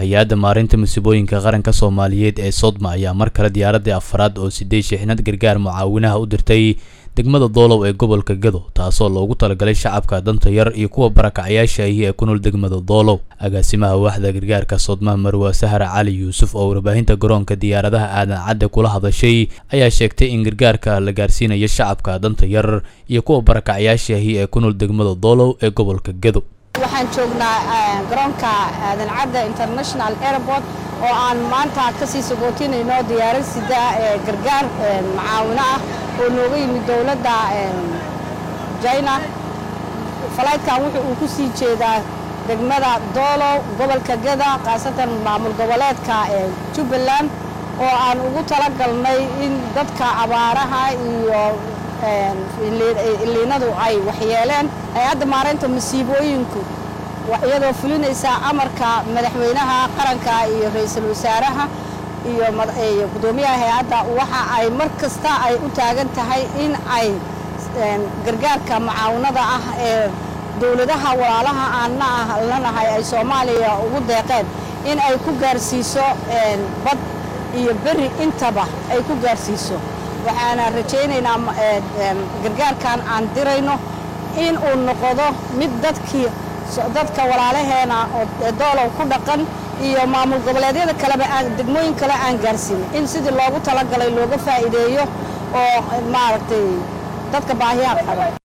hay-adda maarinta musiibooyinka qaranka soomaaliyeed ee sodma ayaa mar kale diyaaradii afaraad oo sideed shixnad gargaar mucaawinaha u dirtay degmada doolow ee gobolka gado taasoo loogu talagalay shacabka danta yar iyo kuwa barakacayaasha ahi ee ku nool degmada doolow agaasimaha waaxda gargaarka sodmaha marwa sahar cali yuusuf oo warbaahinta garoonka diyaaradaha aadan cadde kula hadashay ayaa sheegtay in gargaarka la gaarsiinayo shacabka danta yar iyo kuwa barakacayaasha ahi ee ku nool degmada doolow ee gobolka gado waxaan joognaa garoonka aadan cadde international airport oo aan maanta kasii sagootinayno diyaarad sida ee gargaar macaawino ah oo nooga yimid dowladda jina falaydkan wuxuu uu ku sii jeedaa degmada doolow gobolka gada khaasatan maamul goboleedka jubbaland oo aan ugu talagalnay in dadka abaaraha iyo iliinadu ay waxyeeleen hay-adda maaraynta masiibooyinku iyadoo fulinaysa amarka madaxweynaha qaranka iyo ra-iisul wasaaraha iyo guddoomiyaha hay-adda waxa ay mar kasta ay u taagan tahay in ay gargaarka macaawinada ah ee dowladaha walaalaha aanna ah lanahay ay soomaaliya ugu deeqeen in ay ku gaarsiiso bad iyo beri intaba ay ku gaarsiiso waxaana rajaynaynaa gargaarkan aan dirayno in uu noqdo mid dadkii dadka walaalaheena oo doolow ku dhaqan iyo maamul goboleedyada kaleba aan degmooyin kale aan gaarsiinin in sidii loogu talagalay looga faa'iideeyo oo maaragtay dadka baahiyaha qaba